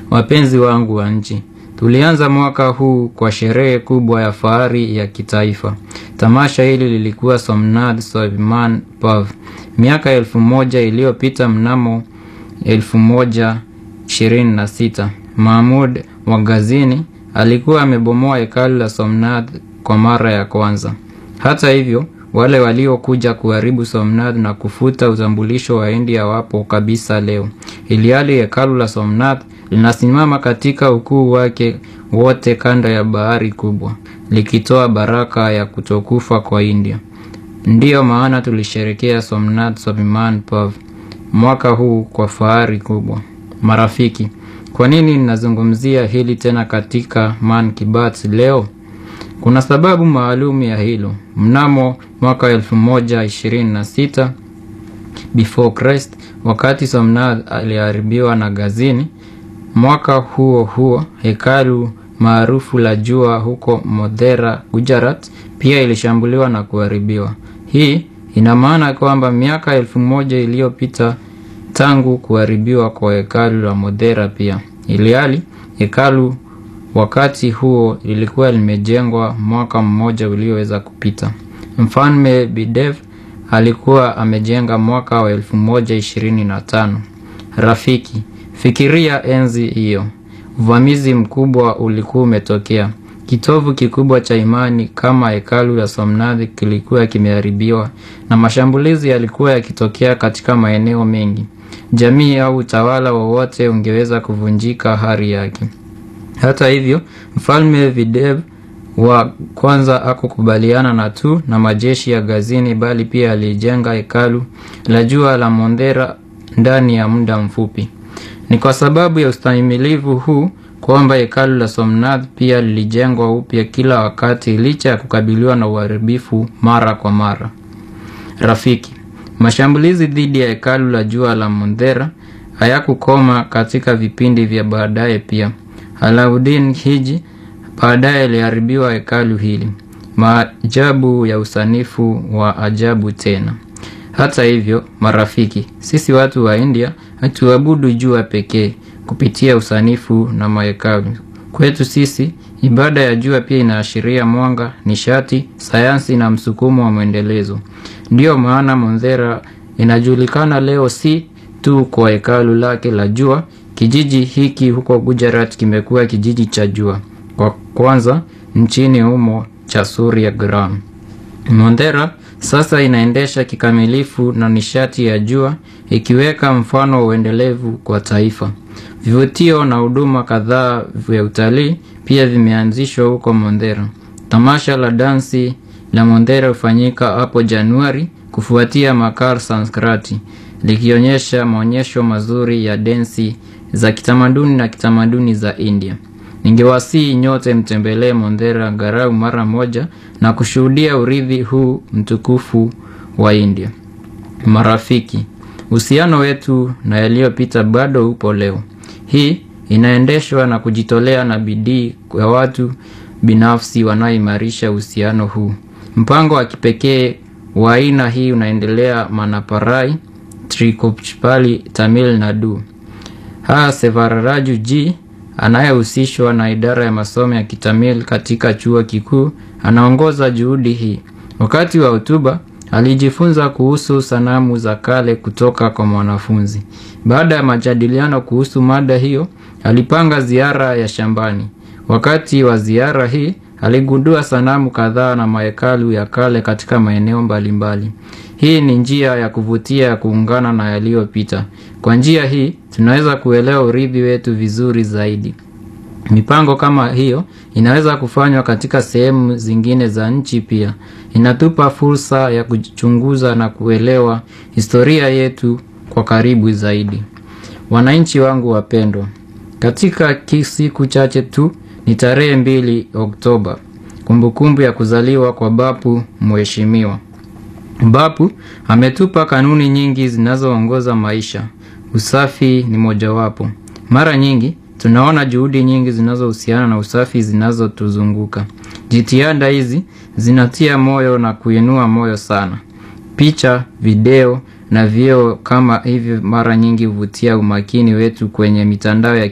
Wapenzi wangu wa nchi, tulianza mwaka huu kwa sherehe kubwa ya fahari ya kitaifa. Tamasha hili lilikuwa Somnath Swaviman Pav. Miaka elfu moja iliyopita mnamo elfu moja ishirini na sita Mahmud wa Ghazini alikuwa amebomoa hekalu la Somnath kwa mara ya kwanza. Hata hivyo, wale waliokuja kuharibu Somnath na kufuta utambulisho wa India wapo kabisa leo, ilhali hekalu la Somnath linasimama katika ukuu wake wote kanda ya bahari kubwa, likitoa baraka ya kutokufa kwa India. Ndiyo maana tulisherekea Somnath Swaviman Pav mwaka huu kwa fahari kubwa. Marafiki, kwa nini ninazungumzia hili tena katika Man ki Baat leo? Kuna sababu maalum ya hilo. Mnamo mwaka 1126 before Christ, wakati Somnath aliharibiwa na Ghazini, mwaka huo huo hekalu maarufu la jua huko Modhera, Gujarat pia ilishambuliwa na kuharibiwa. Hii ina maana kwamba miaka elfu moja iliyopita tangu kuharibiwa kwa hekalu la Modhera pia, ilhali hekalu wakati huo lilikuwa limejengwa mwaka mmoja ulioweza kupita. Mfalme Bidev alikuwa amejenga mwaka wa elfu moja ishirini na tano. Rafiki, fikiria enzi hiyo, uvamizi mkubwa ulikuwa umetokea. Kitovu kikubwa cha imani kama hekalu la Somnath kilikuwa kimeharibiwa na mashambulizi yalikuwa yakitokea katika maeneo mengi. Jamii au utawala wowote ungeweza kuvunjika hari yake. Hata hivyo, mfalme Videv wa kwanza hakukubaliana na tu na majeshi ya Ghazini, bali pia alijenga hekalu la jua la Mondhera ndani ya muda mfupi. Ni kwa sababu ya ustahimilivu huu kwamba hekalu la Somnath pia lilijengwa upya kila wakati, licha ya kukabiliwa na uharibifu mara kwa mara. Rafiki, mashambulizi dhidi ya hekalu la jua la Mondhera hayakukoma katika vipindi vya baadaye pia. Alauddin Khilji baadaye aliharibiwa hekalu hili. Maajabu ya usanifu wa ajabu tena. Hata hivyo, marafiki, sisi watu wa India hatuabudu jua pekee kupitia usanifu na mahekalu. Kwetu sisi, ibada ya jua pia inaashiria mwanga, nishati, sayansi na msukumo wa mwendelezo. Ndiyo maana Mondhera inajulikana leo si tu kwa hekalu lake la jua. Kijiji hiki huko Gujarat kimekuwa kijiji cha jua kwa kwanza nchini humo cha Surya Gram. Mondhera sasa inaendesha kikamilifu na nishati ya jua, ikiweka mfano wa uendelevu kwa taifa. Vivutio na huduma kadhaa vya utalii pia vimeanzishwa huko Mondhera. Tamasha la dansi la Mondhera hufanyika hapo Januari kufuatia Makar Sanskrati, likionyesha maonyesho mazuri ya densi za kitamaduni na kitamaduni za India. Ningewasihi nyote mtembelee Mondhera angalau mara moja na kushuhudia urithi huu mtukufu wa India. Marafiki, uhusiano wetu na yaliyopita bado upo leo. Hii inaendeshwa na kujitolea na bidii ya watu binafsi wanaoimarisha uhusiano huu. Mpango wa kipekee wa aina hii unaendelea Manaparai, Trikochpali, Tamil Nadu. Ha Sevararaju G anayehusishwa na idara ya masomo ya Kitamil katika chuo kikuu anaongoza juhudi hii. Wakati wa hotuba alijifunza kuhusu sanamu za kale kutoka kwa mwanafunzi. Baada ya majadiliano kuhusu mada hiyo, alipanga ziara ya shambani. Wakati wa ziara hii aligundua sanamu kadhaa na mahekalu ya kale katika maeneo mbalimbali. Hii ni njia ya kuvutia ya kuungana na yaliyopita. Kwa njia hii tunaweza kuelewa urithi wetu vizuri zaidi. Mipango kama hiyo inaweza kufanywa katika sehemu zingine za nchi pia. Inatupa fursa ya kuchunguza na kuelewa historia yetu kwa karibu zaidi. Wananchi wangu wapendwa, katika siku chache tu ni tarehe mbili Oktoba, kumbukumbu ya kuzaliwa kwa Bapu Mheshimiwa. Bapu ametupa kanuni nyingi zinazoongoza maisha. Usafi ni mojawapo. Mara nyingi tunaona juhudi nyingi zinazohusiana na usafi zinazotuzunguka. Jitihada hizi zinatia moyo na kuinua moyo sana. Picha, video na vyeo kama hivyo mara nyingi huvutia umakini wetu kwenye mitandao ya